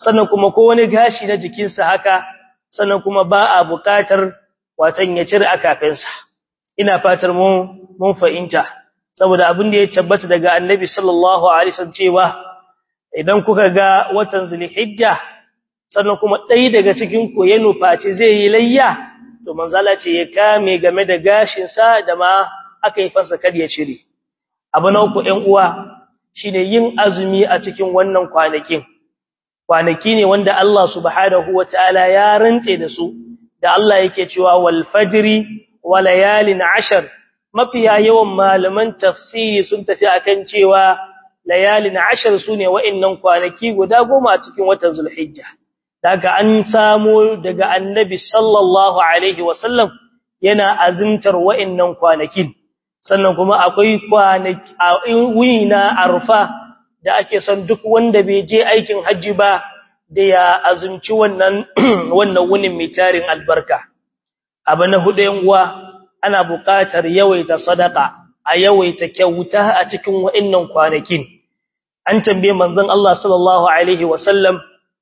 sannan kuma ko wani gashi na jikinsa haka sannan kuma ba a buƙatar watan ya cire akafensa ina fatar mu mun fahimta saboda abin da ya tabbata daga annabi sallallahu alaihi wasallam cewa idan kuka ga watan zulhijja sannan kuma ɗaya daga cikin ku ya nufaci zai yi layya to manzala ce ya kame game da gashin sa da ma aka yi farsa kar ya cire abu na uku ɗan uwa shine yin azumi a cikin wannan kwanakin kwanaki ne wanda Allah subhanahu wataala ya rantse da su da Allah yake cewa wal fajri wa layalin ashar mafiya yawan malaman tafsiri sun tafi akan cewa layalin ashar sune wa'annan kwanaki guda goma a cikin watan zulhijja daga an samu daga annabi sallallahu alaihi wasallam yana azumtar wa'annan kwanakin sannan kuma akwai kwanaki a wina arfa da ake son duk wanda bai je aikin haji ba da ya azumci wannan wannan wunin mai tarin albarka abu na hudu yan uwa ana buƙatar yawaita sadaka a yawaita kyauta a cikin wa'annan kwanakin an tambaye manzon Allah sallallahu alaihi wasallam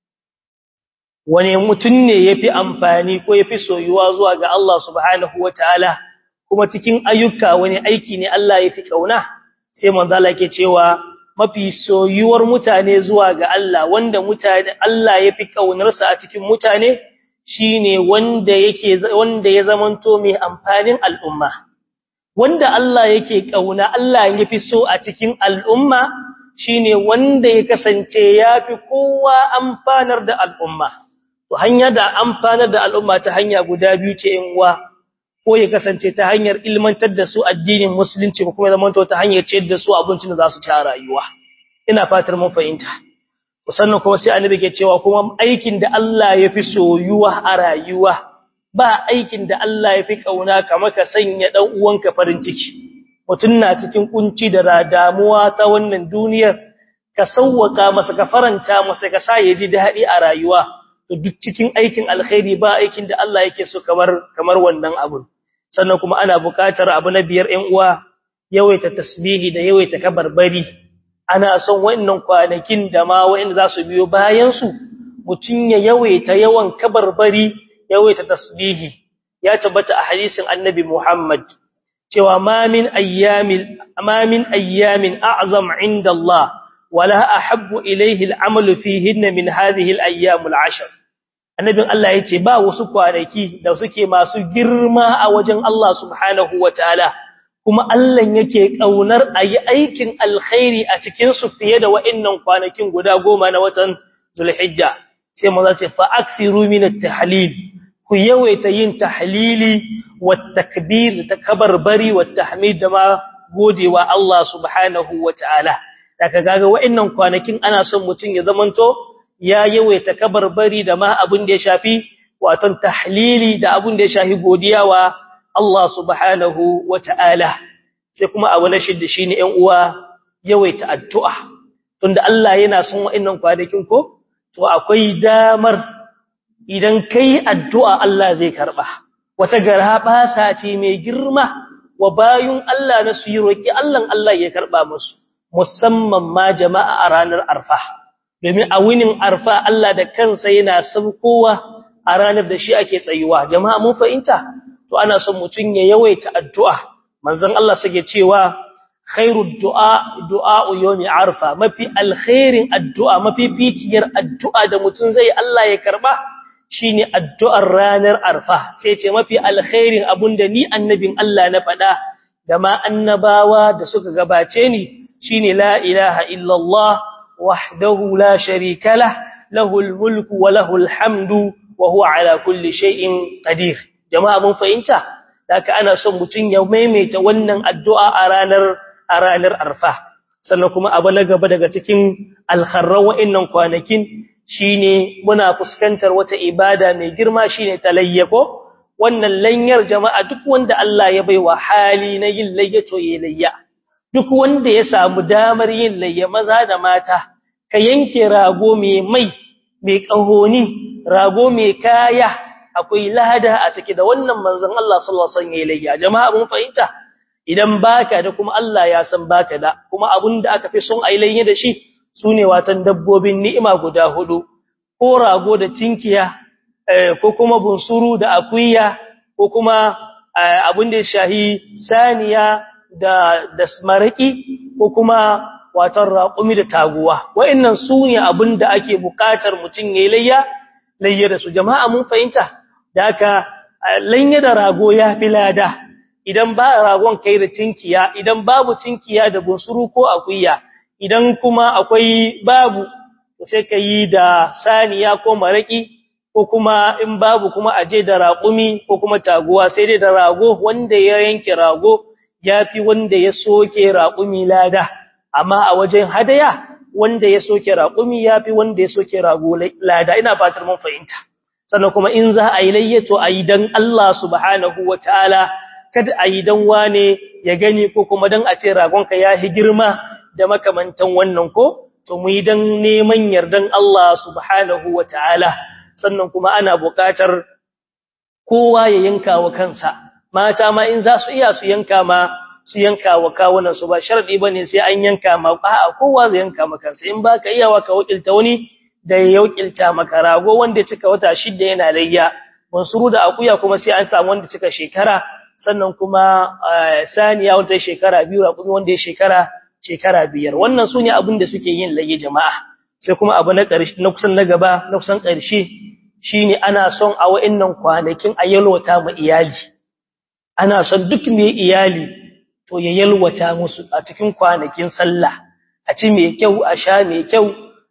wani mutum ne yafi amfani ko yafi soyuwa zuwa ga Allah subhanahu wataala kuma cikin ayyuka wani aiki ne Allah yafi kauna sai manzo Allah yake cewa mafi soyuwar mutane zuwa ga Allah wanda mutane Allah yafi kaunarsa a cikin mutane shine wanda yake wanda ya zamanto mai amfanin al'umma wanda Allah yake kauna Allah yafi so a cikin al'umma shine wanda ya kasance yafi kowa amfanar da al'umma to hanya da amfanar da al'umma ta hanya guda biyu ce in uwa ko ya kasance ta hanyar ilmantar da su addinin musulunci ko kuma zamanto ta hanyar ciyar da su abincin da za su ci a rayuwa ina fatar mun fahimta sannan kuma sai annabi ke cewa kuma aikin da Allah ya fi soyuwa a rayuwa ba aikin da Allah ya fi kauna kamar ka sanya dan uwanka farin ciki mutun na cikin kunci da damuwa ta wannan duniyar ka sauwaka masa ka faranta masa ka sa ya ji dadi a rayuwa to duk cikin aikin alkhairi ba aikin da Allah yake so kamar kamar wannan abun sannan kuma ana buƙatar abu na biyar ɗan uwa yawaita tasbihi da yawaita kabarbari ana son wannan kwanakin da ma wanda za su biyo bayan su mutun ya yawaita yawan kabarbari yawaita tasbihi ya tabbata a hadisin annabi Muhammad cewa ma min ayyamin ma min ayyamin a'zam 'inda Allah wala ahabbu ilayhi al'amalu fihinna min hadhihi al'ayyam al'ashr annabin Allah yace ba wasu kwanaki da suke masu girma a wajen Allah subhanahu wataala kuma Allah yake kaunar ayi aikin alkhairi a cikin su fiye da wa'annan kwanakin guda goma na watan Zulhijja sai mu zace fa akthiru min at-tahlil ku yawaita yin tahlili wat takbir takbarbari wat tahmid da ma godewa Allah subhanahu wataala daga gaga wa'annan kwanakin ana son mutun ya zamanto ya yawaita kabarbari da ma abin da ya shafi waton tahlili da abin da ya shafi godiya wa Allah subhanahu wata'ala sai kuma abu na shidda shine ƴan uwa yawaita addu'a tunda Allah yana son wa'annan kwanakin ko to akwai damar idan kai addu'a Allah zai karba wata garaba ce mai girma wa bayun Allah na su yi roki Allah Allah ya karba musu musamman ma jama'a a ranar arfa domin a winin arfa Allah da kansa yana saukowa a ranar da shi ake tsayuwa jama'a mun fahimta to ana son mutun ya yawaita addu'a manzon Allah sake cewa khairud du'a du'a yawmi arfa mafi alkhairin addu'a mafi fitiyar addu'a da mutun zai Allah ya karba shine addu'ar ranar arfa sai ce mafi alkhairin abunda ni annabin Allah na faɗa da ma annabawa da suka gabace ni shine la ilaha illallah wahdahu la sharika lah lahul mulku wa lahul hamdu wa huwa ala kulli shay'in qadir jama'a mun fahimta haka ana son mutun ya maimaita wannan addu'a a ranar a ranar arfa sannan kuma abu na gaba daga cikin alkharra wa'annan kwanakin shine muna fuskantar wata ibada mai girma shine talayyako wannan lanyar jama'a duk wanda Allah ya baiwa hali na yin layyato yayi layya duk wanda ya samu damar yin layya maza da mata ka yanke rago mai mai mai kahoni rago mai kaya akwai lada a ciki da wannan manzon Allah sallallahu alaihi wasallam layya jama'a mun fahimta idan baka da kuma Allah ya san baka da kuma abinda aka fi son ai layya da shi sune watan dabbobin ni'ima guda hudu ko rago da tinkiya ko kuma bunsuru da akuya ko kuma abin da ya shahi saniya da da maraki ko kuma watan raƙumi da taguwa wa'annan su ne abin da ake buƙatar mutum ya layya layya da su jama'a mun fahimta da haka layya da rago ya fi lada idan ba ragon kai da tinkiya idan babu tinkiya da bunsuru ko akuya idan kuma akwai babu sai ka yi da saniya ko maraki ko kuma in babu kuma aje da raƙumi ko kuma taguwa sai dai da rago wanda ya yanke rago yafi wanda ya soke raƙumi lada amma a wajen hadaya wanda ya soke raƙumi yafi wanda ya soke rago lada ina fatar mun fahimta sannan kuma in za a yi layyato a yi dan Allah subhanahu wataala kada a yi dan wane ya gani ko kuma dan a ce ragonka ya hi girma da makamantan wannan ko to mu yi dan neman yardan Allah subhanahu wataala sannan kuma ana buƙatar kowa ya yanka wa kansa mata ma in za su iya su yanka ma su yanka wa kawunan su ba sharadi bane sai an yanka ma a'a kowa zai yanka ma kansa in baka iya wa ka wakilta wani da ya wakilta maka rago wanda ya cika wata shida yana layya mansuru da akuya kuma sai an samu wanda cika shekara sannan kuma saniya wanda shekara biyu raƙumi wanda ya shekara shekara biyar wannan sune abin da suke yin layya jama'a sai kuma abu na ƙarshe na kusan na gaba na kusan ƙarshe shine ana son a wa'annan kwanakin a yalwata ma iyali ana son duk mai iyali to ya yalwata musu a cikin kwanakin sallah a ci mai kyau a sha mai kyau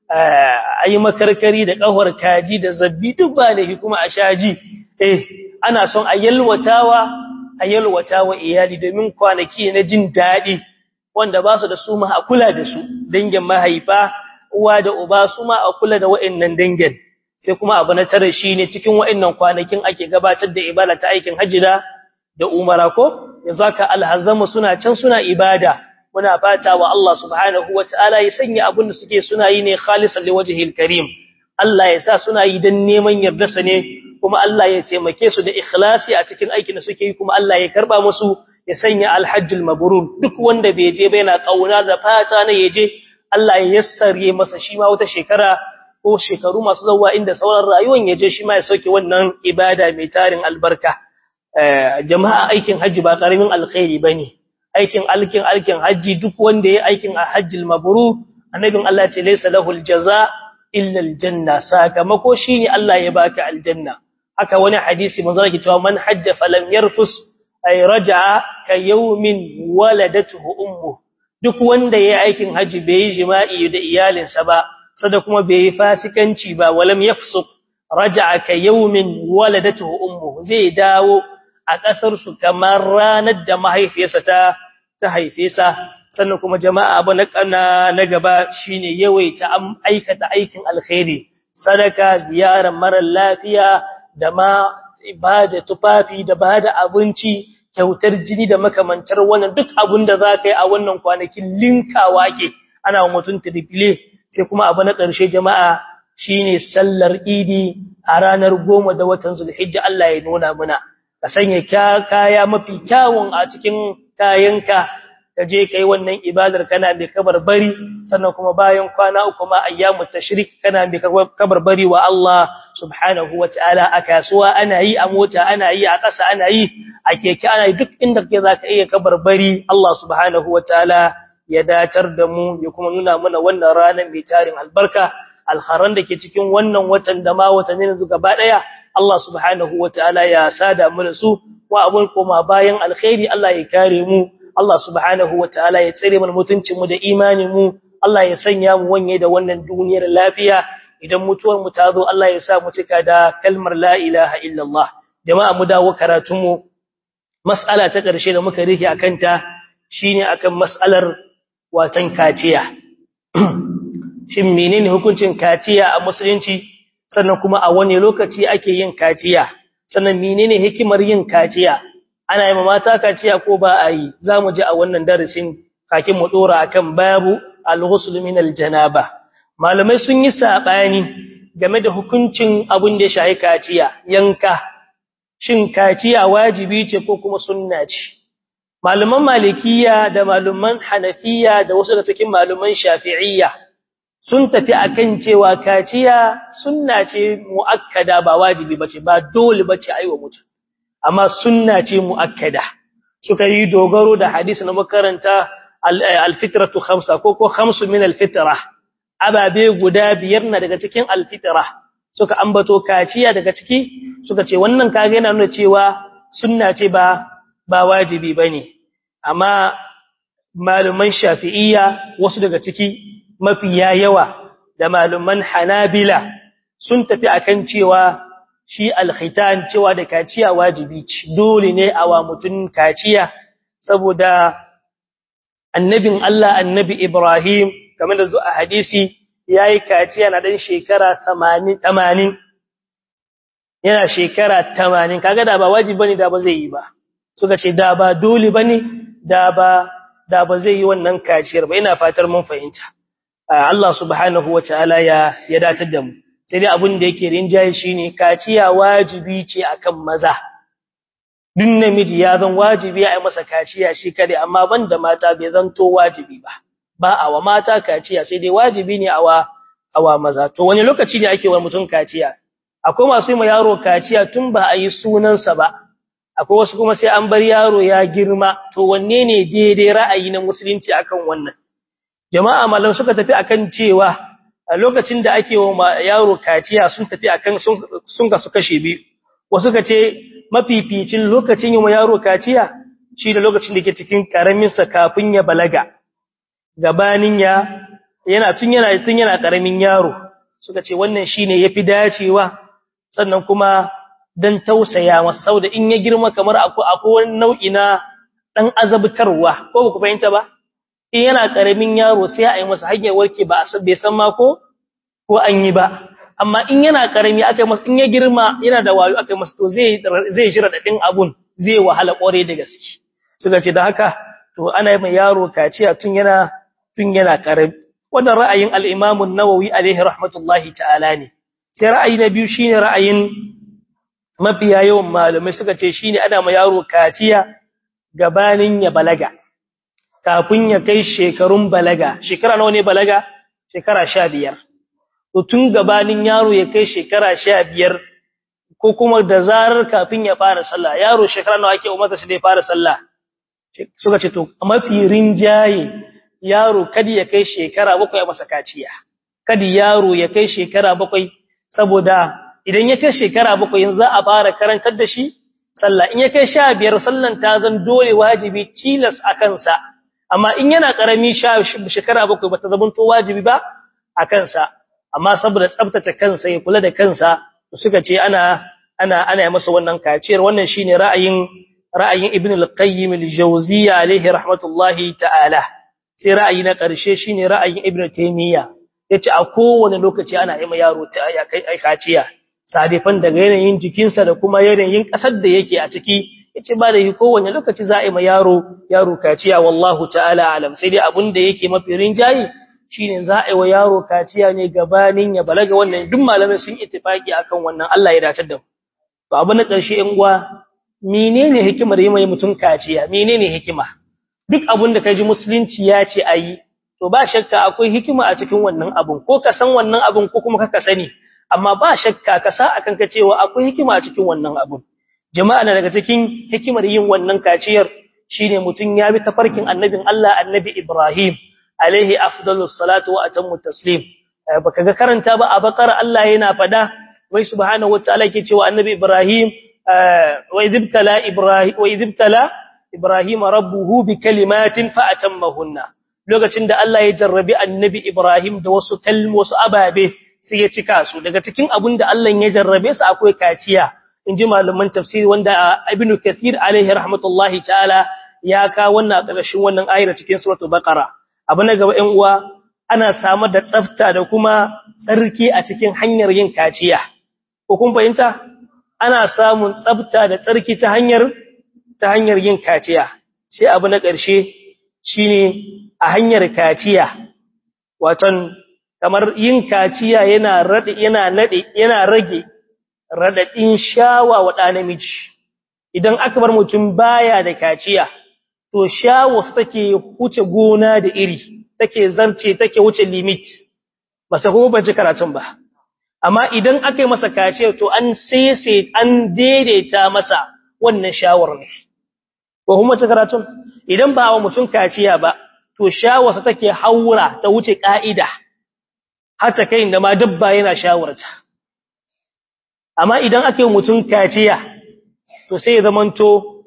a yi makarkari da ƙahwar kaji da zabbi duk ba da kuma a sha ji eh ana son a yalwatawa a yalwatawa iyali domin kwanaki na jin daɗi wanda ba su da su ma a kula da su dangin mahaifa uwa da uba su ma a kula da wa'annan dangin sai kuma abu na tare shine cikin wa'annan kwanakin ake gabatar da ibada ta aikin hajji da da umara ko yazaka alhazamu suna can suna ibada muna fata wa Allah subhanahu wataala ya sanya abin da suke suna yi ne khalisan liwajhil karim Allah ya sa suna yi dan neman yardarsa ne kuma Allah ya taimake su da ikhlasi a cikin aikin da suke yi kuma Allah ya karba musu ya sanya alhajjul mabrur duk wanda bai je ba yana kauna da fata ne yaje Allah ya yassare masa shi ma wata shekara ko shekaru masu zawa inda sauran rayuwar yaje shi ma ya sauke wannan ibada mai tarin albarka jama'a aikin haji ba karamin alkhairi bane aikin alkin alkin haji duk wanda ya aikin a hajjil mabrur annabin Allah ce laysa lahul jaza illa aljanna sakamako shine Allah ya baka aljanna haka wani hadisi manzo yake cewa man hajja falam yarfus ay raja'a ka yawmin waladatuhu ummu duk wanda yayi aikin haji bai yi jima'i da iyalinsa ba sada kuma bai yi fasikanci ba walam yafsuq raja'a ka yawmin waladatuhu ummu zai dawo a kasar su kamar ranar da mahaifiyarsa ta ta haife sa sannan kuma jama'a abu na na gaba shine yawaita am aikata aikin alkhairi sadaka ziyarar mara lafiya da ma ibada tufafi da bada abinci kyautar jini da makamantar wannan duk abin da za ka yi a wannan kwanakin linkawa ke ana mutum triple sai kuma abu na ƙarshe jama'a shine sallar idi a ranar goma da watan zulhijja Allah ya nuna muna ka sanya kaya mafi kyawun a cikin kayanka ka je kai wannan ibadar kana mai kabarbari sannan kuma bayan kwana uku ma ayyamut tashrik kana mai kabarbari wa Allah subhanahu wataala a kasuwa ana yi a mota ana yi a ƙasa ana yi a keke ana yi duk inda kake zaka iya kabarbari Allah subhanahu wataala ya datar da mu ya kuma nuna mana wannan ranar mai tarin albarka alharan da ke cikin wannan watan da ma watannin su gaba daya Allah subhanahu wataala ya sada mu da su wa abun koma bayan alkhairi Allah ya kare mu Allah subhanahu wataala ya tsare mana mutuncin mu da imanin mu Allah ya sanya mu wanye da wannan duniyar lafiya idan mutuwar mu ta zo Allah ya sa mu cika da kalmar la ilaha illallah jama'a mu dawo karatun mu mas'ala ta ƙarshe da muka rike akan ta shine akan mas'alar watan kaciya shin menene hukuncin kaciya a musulunci sannan kuma a wani lokaci ake yin kaciya sannan menene hikimar yin kaciya ana yi mata kaciya ko ba a yi zamu ji a wannan darasin kakin mu dora akan babu al-ghusl min al-janaba malamai sun yi sabani game da hukuncin abin da ya shahi kaciya yanka shin kaciya wajibi ce ko kuma sunna ce malaman malikiya da malaman hanafiya da wasu da cikin malaman shafi'iyya sun tafi akan cewa kaciya sunna ce muakkada ba wajibi bace ba dole bace aiwa mutum amma sunna ce muakkada suka yi dogaro da hadisi na makaranta alfitratu khamsa ko ko khamsu min alfitra ababe guda biyar na daga cikin alfitra suka ambato kaciya daga ciki suka ce wannan kage yana nuna cewa sunna ce ba ba wajibi bane amma maluman shafi'iyya wasu daga ciki mafiya yawa da maluman hanabila sun tafi akan cewa shi alkhitan cewa da kaciya wajibi ce dole ne a wa mutun kaciya saboda annabin Allah annabi Ibrahim kamar da zuwa hadisi yayi kaciya na dan shekara 80 80 yana shekara 80 kaga da ba wajibi bane da ba zai yi ba suka ce da ba dole bane da ba da ba zai yi wannan kaciyar ba ina fatar mun fahimta Allah subhanahu wataala ya ya datar da mu sai dai abin da yake rinjaye shine kaciya wajibi ce akan maza duk namiji ya zan wajibi a yi masa kaciya shi kare amma banda mata bai zanto wajibi ba ba a wa mata kaciya sai dai wajibi ne a wa awa maza to wani lokaci ne ake wa mutum kaciya akwai masu yi ma yaro kaciya tun ba a yi sunansa ba akwai wasu kuma sai an bar yaro ya girma to wanne ne daidai ra'ayi na musulunci akan wannan jama'a malam suka tafi akan cewa a lokacin da ake wa yaro kaciya sun tafi akan sun ga su kashe biyu wasu ka ce mafificin lokacin yi wa yaro kaciya shi da lokacin da ke cikin karamin sa kafin ya balaga gabanin ya yana tun yana tun yana karamin yaro suka ce wannan shine yafi dacewa sannan kuma dan tausaya masa saboda in ya girma kamar akwai akwai wani nau'i na dan azabtarwa ko ku fahimta ba in yana karamin yaro sai a yi masa hanyar warke ba a bai san ma ko ko an yi ba amma in yana karami aka masa in ya girma yana da wayo aka masa to zai zai jira dadin abun zai wahala kore da gaske suka ce da haka to ana yi mai yaro kaciya tun yana tun yana karami wannan ra'ayin al-Imam an-Nawawi alaihi rahmatullahi ta'ala ne sai ra'ayi na biyu shine ra'ayin mafiya yawan malamai suka ce shine ana ma yaro kaciya gabanin ya balaga kafin ya kai shekarun balaga shekara nawa ne balaga shekara 15 to tun gabanin yaro ya kai shekara 15 ko kuma da zarar kafin ya fara sallah yaro shekara nawa ake umarta shi da ya fara sallah suka ce to mafi rinjaye yaro kadi ya kai shekara bakwai a masa kaciya kadi yaro ya kai shekara bakwai saboda idan ya kai shekara bakwai yanzu za a fara karantar da shi sallah in ya kai sha biyar sallan ta zan dole wajibi tilas a kansa amma in yana karami shekara bakwai bata zamanto wajibi ba a kansa amma saboda tsaftace kansa ya kula da kansa suka ce ana ana ana masa wannan kaciyar wannan shine ra'ayin ra'ayin ibn al-qayyim al-jawziyya alayhi rahmatullahi ta'ala sai ra'ayi na ƙarshe shine ra'ayin ibn taymiya yace a kowane lokaci ana yi ma yaro ta ya kai kaciya sadifan daga yanayin jikinsa da kuma yanayin ƙasar da yake a ciki yace ba da yi kowane lokaci za a yi ma yaro yaro kaciya wallahu ta'ala alam sai dai abin da yake mafi rinjayi shine za a yi wa yaro kaciya ne gabanin ya balaga wannan duk malamai sun ittifaki akan wannan Allah ya dace da mu to abin na ƙarshe in gwa menene hikimar yi mai mutum kaciya menene hikima duk abin da kaji musulunci ya ce ayi to ba shakka akwai hikima a cikin wannan abun ko ka san wannan abun ko kuma ka sani amma ba shakka ka sa akan ka cewa akwai hikima a cikin wannan abun jama'a na daga cikin hikimar yin wannan kaciyar shine mutum ya bi tafarkin annabin Allah annabi Ibrahim alaihi afdalus salatu wa atammu taslim baka ga karanta ba a bakara Allah yana fada wai subhanahu wataala yake cewa annabi Ibrahim wa idibtala Ibrahim wa idibtala Ibrahim rabbuhu bi kalimatin fa atammahunna lokacin da Allah ya jarrabi annabi Ibrahim da wasu kalmo wasu ababe sai ya cika su daga cikin abin da Allah ya jarrabe su akwai kaciya inji malaman tafsiri wanda Ibn Kathir alaihi rahmatullahi ta'ala ya ka wannan ƙarshen wannan ayar cikin suratul baqara abu na gaba 'yan uwa ana samar da tsafta da kuma tsarki a cikin hanyar yin kaciya ko kun fahimta ana samun tsafta da tsarki ta hanyar ta hanyar yin kaciya sai abu na ƙarshe shine a hanyar kaciya waton kamar yin kaciya yana rade yana nade yana rage radadin shawa wa ɗa namiji idan aka bar mutum baya da kaciya to shawo take huce gona da iri take zarce take wuce limit ba sai kuma ban ji karatun ba amma idan aka yi masa kaciya to an sese an daidaita masa wannan shawar ne ko kuma ta karatun idan ba wa mutum kaciya ba to shawarsa take haura ta wuce ka'ida har ta kai inda ma dabba yana shawarta amma idan aka yi mutum kaciya to sai ya zamanto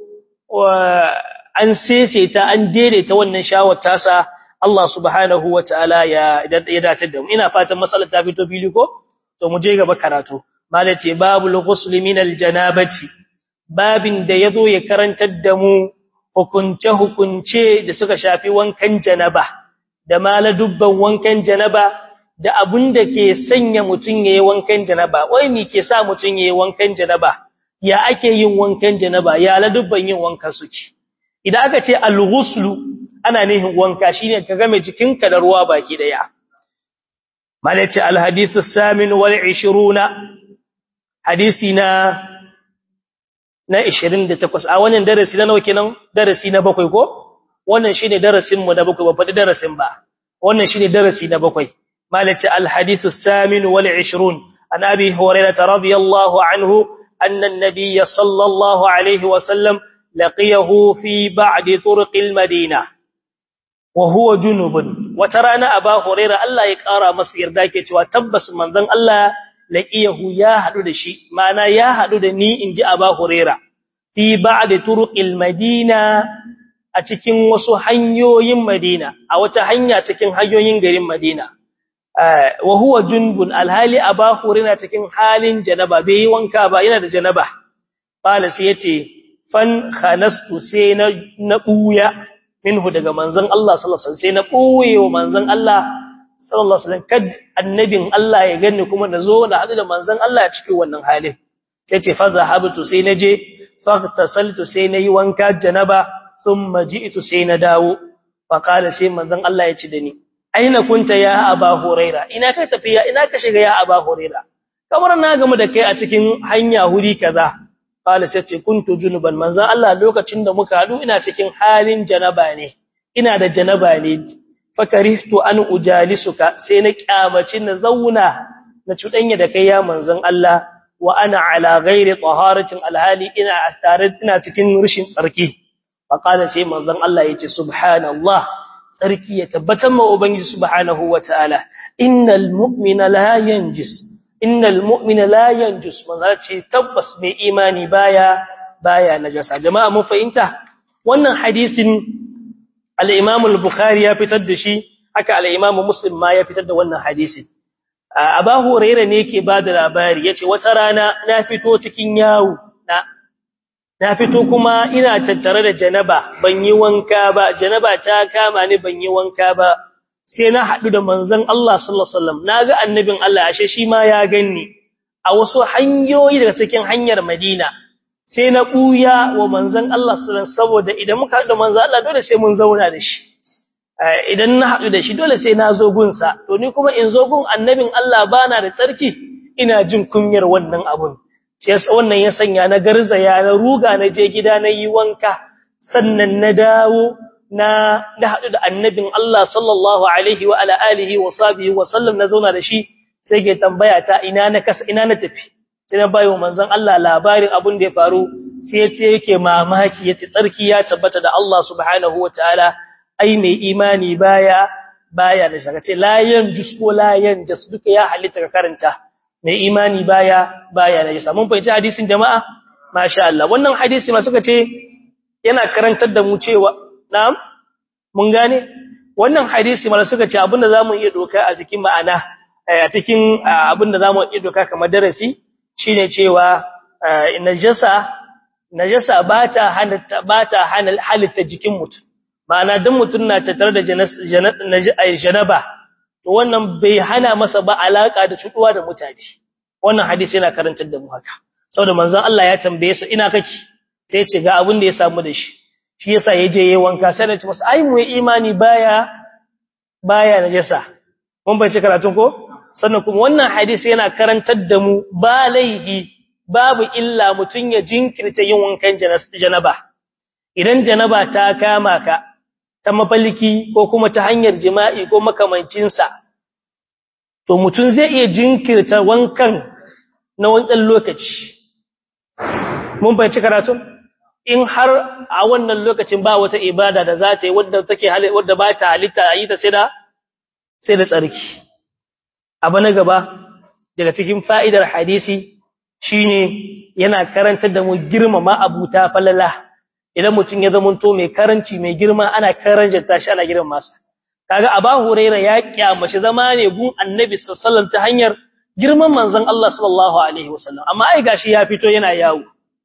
an sese ta an daidaita wannan shawar tasa Allah subhanahu wa ta'ala ya ya dace da mu ina fatan matsalar ta fito fili ko to mu je gaba karatu malace babul ghusl min aljanabati babin da yazo ya karantar da mu hukunce hukunce da suka shafi wankan janaba da mala dubban wankan janaba da abun da ke sanya mutun yayin wankan janaba wai me ke sa mutun yayin wankan janaba ya ake yin wankan janaba ya la dubban yin wankan suke idan aka ce al-ghusl ana nihin wanka shine ka game jikinka da ruwa baki daya malaci alhadithu samin wal 20 hadisi na na 28 a wannan darasi na nawa kenan darasi na bakwai ko wannan shine darasin mu da bakwai ba fadi darasin ba wannan shine darasi na bakwai malaci alhadithu samin wal 20 an abi hurairah radiyallahu anhu anna an-nabiy sallallahu alaihi wa sallam laqiyahu fi ba'd turqil madinah wa huwa junubun wata rana aba huraira Allah ya kara masa yarda ke cewa tabbas manzon Allah laqiyahu ya hadu da shi mana ya hadu da ni inji aba huraira fi ba'd turuqil madina a cikin wasu hanyoyin madina a wata hanya cikin hanyoyin garin madina wa huwa junbun alhali aba huraira cikin halin janaba bai yi wanka ba yana da janaba qala sai yace fan khanastu sai na na buya minhu daga manzon Allah sallallahu alaihi wasallam sai na boye wa manzon Allah sallallahu alaihi wasallam kad annabin Allah ya ganni kuma nazo da hadu da manzon Allah a cikin wannan halin sai ce fa zahabtu sai naje fa tasaltu sai nayi wanka janaba thumma ji'tu sai na dawo fa qala sai manzon Allah ya ci da ni aina kunta ya aba huraira ina ka tafiya ina ka shiga ya aba huraira kamar na gamu da kai a cikin hanya huri kaza qala sai ce kuntu junuban manzo Allah lokacin da muka hadu ina cikin halin janaba ne ina da janaba ne fakarihtu an ujalisuka sai na kyamaci na zauna na cudanya da kai ya manzon Allah wa ana ala ghairi taharatin alhali ina tare ina cikin rishin tsarki fa qala sai manzon Allah yace subhanallah tsarki ya tabbatar ma ubangiji subhanahu wataala innal mu'mina la yanjis innal mu'mina la yanjus manzo ce tabbas mai imani baya baya najasa jama'a mun fahimta wannan hadisin al-Imam al-Bukhari ya fitar da shi haka al-Imam Muslim ma ya fitar da wannan hadisin Abu Hurairah ne yake bada labari yace wata rana na fito cikin yawo na na fito kuma ina tattare da janaba ban yi wanka ba janaba ta kama ni ban yi wanka ba sai na haɗu da manzon Allah sallallahu alaihi wasallam naga annabin Allah ashe shi ma ya ganni a wasu hanyoyi daga cikin hanyar Madina sai na buya wa manzon Allah sallallahu alaihi saboda idan muka haɗu da manzon Allah dole sai mun zauna da shi idan na haɗu da shi dole sai na zo gunsa to ni kuma in zo gun annabin Allah bana da tsarki ina jin kunyar wannan abun sai wannan ya sanya na garzaya na ruga na je gida na yi wanka sannan na dawo na da haɗu da annabin Allah sallallahu alaihi wa ala alihi wa sahbihi wa sallam na zauna da shi sai ke tambaya ta ina na kasa ina na tafi sai na bayo manzon Allah labarin abin da ya faru sai yace yake mamaki yace tsarki ya tabbata da Allah subhanahu wa ta'ala ai mai imani baya baya da shaka ce la yanjus ko la yanjas duka ya halitta ka karanta mai imani baya baya da jisa mun fahimci hadisin jama'a masha Allah wannan hadisi ma suka ce yana karantar da mu cewa na'am mun gane wannan hadisi mala suka ce abinda zamu iya doka a cikin ma'ana a cikin abinda zamu iya doka kamar darasi shine cewa najasa najasa bata halatta bata halitta jikin mutum ma'ana dan mutum na tattare da janaba to wannan bai hana masa ba alaka da cuduwa da mutane wannan hadisi yana karantar da mu haka saboda manzon Allah ya tambaye sa ina kake sai ya ce ga abin da ya samu da shi shi yasa yaje yayin wanka sai da ce masa ai mu imani baya baya najasa mun bace karatun ko sannan kuma wannan hadisi yana karantar da mu ba laihi babu illa mutun ya jinkirta yin wankan janaba idan janaba ta kama ka ta mafalki ko kuma ta hanyar jima'i ko makamancin sa to mutum zai iya jinkirta wankan na wancan lokaci mun bayyana karatun in har a wannan lokacin ba wata ibada da za ta yi wadda take wadda ba ta halitta a yi ta sai da sai da tsarki abu na gaba daga cikin fa'idar hadisi shine yana karantar da mu girmama abuta falala idan mutum ya zama to mai karanci mai girma ana karanta shi ana girma masa kaga aba huraira ya kiyamashi zama ne gun annabi sallallahu ta hanyar girman manzon Allah sallallahu alaihi wasallam amma ai gashi ya fito yana yawo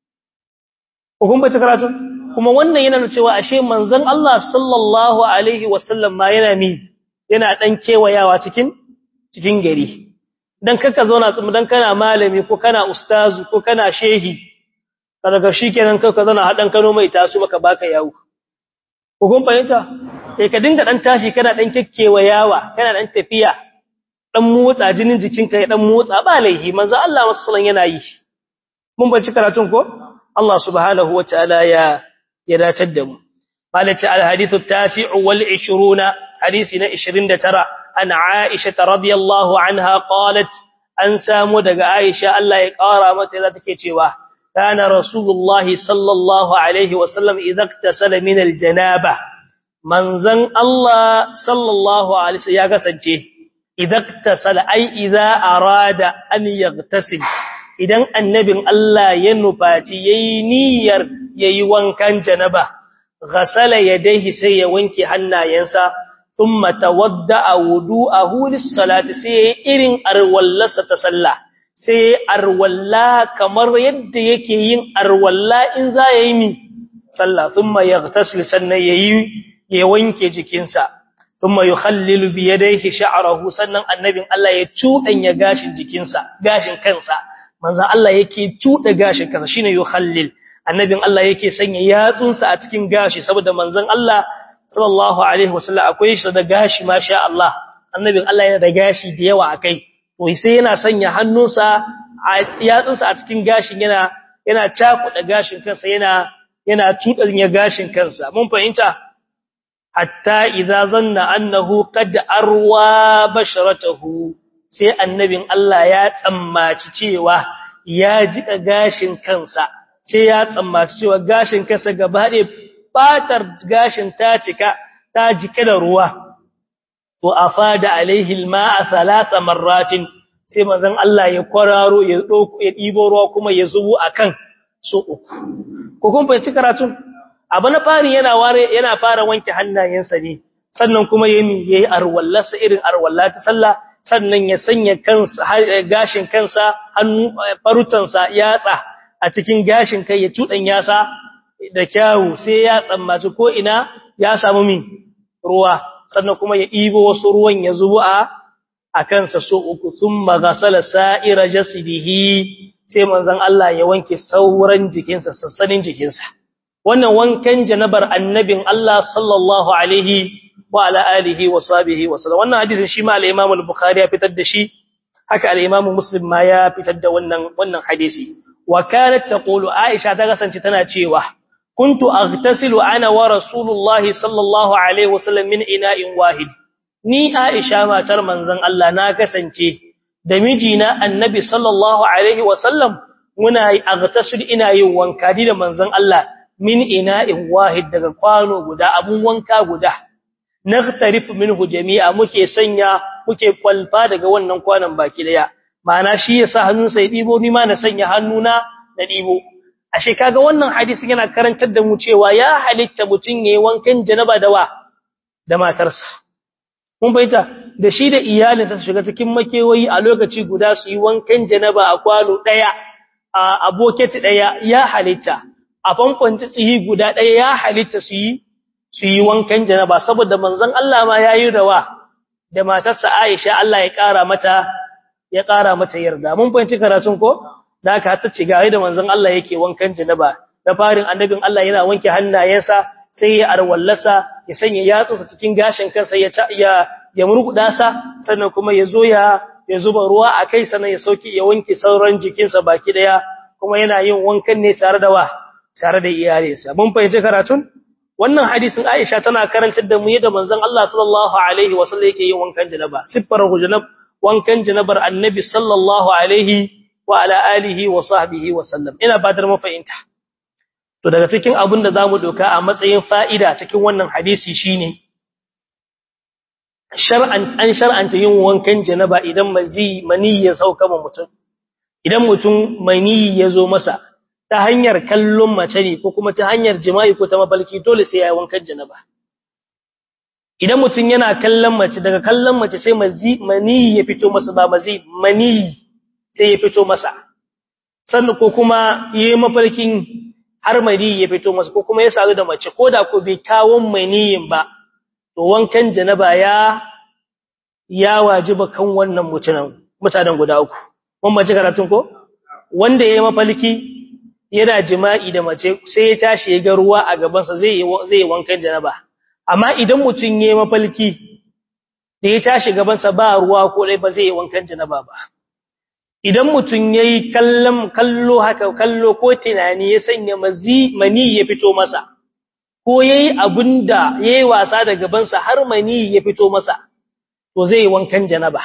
hukun bace karatu kuma wannan yana cewa ashe manzon Allah sallallahu alaihi wasallam ma yana mi yana dan kewayawa cikin cikin gari dan kaka zauna dan kana malami ko kana ustazu ko kana shehi daga shikenan kaka zauna hadan kano mai taso maka baka yawo ko kun fahimta sai ka dinga dan tashi kana dan kekkewayawa kana dan tafiya dan motsa jinin jikinka ya dan motsa ba laihi manzo Allah sallallahu yana yi mun bace karatun ko Allah subhanahu wataala ya ya datar da mu malati al hadithu tasi'u wal 20 hadisi na 29 an Aisha radhiyallahu anha qalat an samu daga Aisha Allah ya kara mata da take cewa kana rasulullahi sallallahu alaihi wasallam idza iktasala min al janaba manzan Allah sallallahu alaihi wasallam ya kasance idza iktasala ai idza arada an yaghtasil idan annabin Allah ya nufaci yayi niyyar yayi wankan janaba ghasala yadayhi sai ya wanke hannayensa thumma tawadda'a wudu'ahu lis-salati sai irin arwallasa ta sallah sai arwalla kamar yadda yake yin arwalla in za yayi mi sallah thumma yaghtasil sannan yayi ya wanke jikinsa thumma yukhallilu bi yadayhi sha'rahu sannan annabin Allah ya cudanya gashin jikinsa gashin kansa manzon Allah yake cuda gashin kansa shine yukhallil annabin Allah yake sanya yatsunsa a cikin gashi saboda manzon Allah sallallahu alaihi wasallam akwai shi da gashi masha Allah annabin Allah yana da gashi da yawa akai to sai yana sanya hannunsa a yatsunsa a cikin gashin yana yana cakuda gashin kansa yana yana tudanya gashin kansa mun fahimta hatta idza zanna annahu qad arwa basharatahu sai annabin Allah ya tsammaci cewa ya jika gashin kansa sai ya tsammaci cewa gashin kansa gaba ɗaya fatar gashin ta cika ta jike da ruwa to afada alaihi alma'a thalatha marratin sai manzon Allah ya kwararo ya dauko ya dibo ruwa kuma ya zubo akan so uku ko kun fahimci karatun abu na fari yana ware yana fara wanke hannayensa ne sannan kuma yayi yayi arwallasa irin arwalla ta sallah sannan ya sanya kansa gashin kansa hannu farutansa yatsa a cikin gashin kai ya tudan yasa da kyawu sai ya tsammaci ko ina ya samu min ruwa sannan kuma ya ibo wasu ruwan ya zubo a a kansa so uku thumma ghasala sa'ira jasdihi sai manzon Allah ya wanke sauran jikinsa sassanin jikinsa wannan wankan janabar annabin Allah sallallahu alaihi wa ala alihi wa sahbihi wa sallam wannan hadisin shi ma al-Imam al-Bukhari ya fitar da shi haka al-Imam Muslim ma ya fitar da wannan wannan hadisi wa kanat taqulu Aisha ta kasance tana cewa kuntu aghtasilu ana wa rasulullahi sallallahu alaihi wa sallam min ina'in wahid ni Aisha matar manzon Allah na kasance da mijina annabi sallallahu alaihi wa sallam muna aghtasilu ina yin wanka da manzon Allah min ina'in wahid daga kwano guda abun wanka guda naghtarif minhu jami'a muke sanya muke kwalfa daga wannan kwanon baki daya ma'ana shi yasa hannunsa ya dibo ni ma na sanya hannuna na dibo ashe kaga wannan hadisi yana karantar da mu cewa ya halitta mutun yayin wankan janaba da wa da matarsa mun baita da shi da iyalinsa su shiga cikin makewayi a lokaci guda su yi wankan janaba a kwano daya a boketi daya ya halitta a famfon tsihi guda daya ya halitta su yi su yi wankan janaba saboda manzon Allah ma yayi rawa da matarsa Aisha Allah ya kara mata ya kara mata yarda mun fahimci karatun ko da aka ta ci gare da manzon Allah yake wankan janaba da farin annabin Allah yana wanke hannayensa sai ya arwallasa ya sanya yatsunsa cikin gashin kansa ya ya ya murguda sa sannan kuma ya zo ya ya zuba ruwa a kai sannan ya sauki ya wanke sauran jikinsa baki daya kuma yana yin wankan ne tare da wa tare da iyalinsa mun fahimci karatun wannan hadisin Aisha tana karantar da mu yadda manzon Allah sallallahu alaihi wasallam yake yin wankan janaba siffar janab wankan janabar annabi sallallahu alaihi wa ala alihi wa sahbihi wa sallam ina fatar mu fahimta to daga cikin abin da zamu doka a matsayin fa'ida cikin wannan hadisi shine shar'an an shar'anta yin wankan janaba idan mazi mani ya sauka ma mutum idan mutum mani ya zo masa ta hanyar kallon mace ne ko kuma ta hanyar jima'i ko ta mabalki dole sai ya yi wankan janaba idan mutum yana kallon mace daga kallon mace sai mazi mani ya fito masa ba mazi mani sai ya fito masa sannan ko kuma yi mafarkin har mani ya fito masa ko kuma ya sadu da mace ko da ko bai kawon maniyin ba to wankan janaba ya ya wajiba kan wannan mutanen mutanen guda uku mun mace karatun ko wanda yayi mafalki yana jima'i da mace sai ya tashi ya ga ruwa a gaban sa zai zai wankan janaba amma idan mutun yayi mafalki da ya tashi gaban sa ba ruwa ko dai ba zai yi wankan janaba ba idan mutun yayi kallon kallo haka kallo ko tunani ya sanya mazi mani ya fito masa ko yayi abinda yayi wasa da gaban sa har mani ya fito masa to zai wankan janaba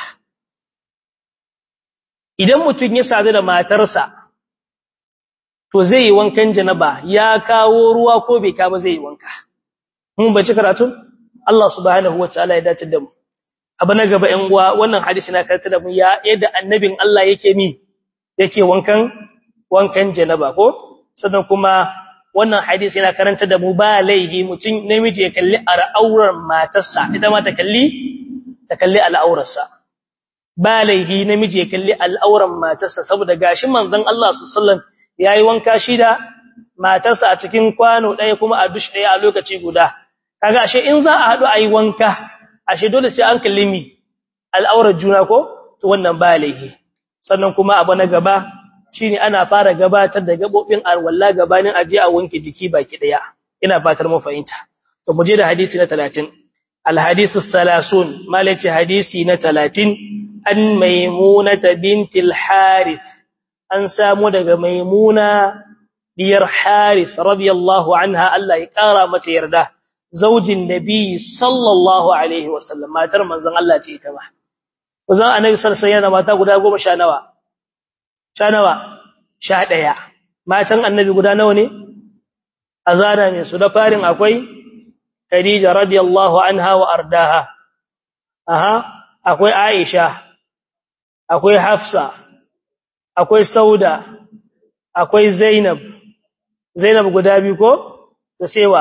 idan mutum ya sadu da matarsa to zai yi wankan janaba ya kawo ruwa ko bai ka ba zai yi wanka mun bace karatu Allah subhanahu wataala ya dace da mu abu na gaba ɗan uwa wannan hadisi na karanta da mu ya yadda annabin Allah yake mi yake wankan wankan janaba ko sannan kuma wannan hadisi yana karanta da mu ba laihi mutum namiji ya kalli al'auran matarsa ita ma ta kalli ta kalli al'aurarsa ba laihi namiji ya kalli al'auran matarsa saboda gashi manzon Allah sallallahu yayi wanka shi da matarsa a cikin kwano ɗaya kuma a dush ɗaya a lokaci guda kaga ashe in za a haɗu ayi wanka ashe dole sai an kalli mi al'aurar juna ko to wannan ba laihi sannan kuma abu na gaba shine ana fara gabatar da gabobin alwala gabanin aje a wanke jiki baki daya ina fatar mu fahimta to mu je da hadisi na 30 alhadithu 30 malaci hadisi na 30 an maimunata bintil harith an samu daga maimuna diyar haris radiyallahu anha Allah ya kara mata yarda zaujin nabi sallallahu alaihi wasallam matar manzon Allah ce ita ba kuzan annabi sallallahu alaihi wasallam mata guda 10 sha nawa sha nawa sha daya matan annabi guda nawa ne azara ne su da farin akwai Khadija radiyallahu anha wa ardaha aha akwai Aisha akwai Hafsa akwai Sauda akwai Zainab Zainab guda biyu ko da sewa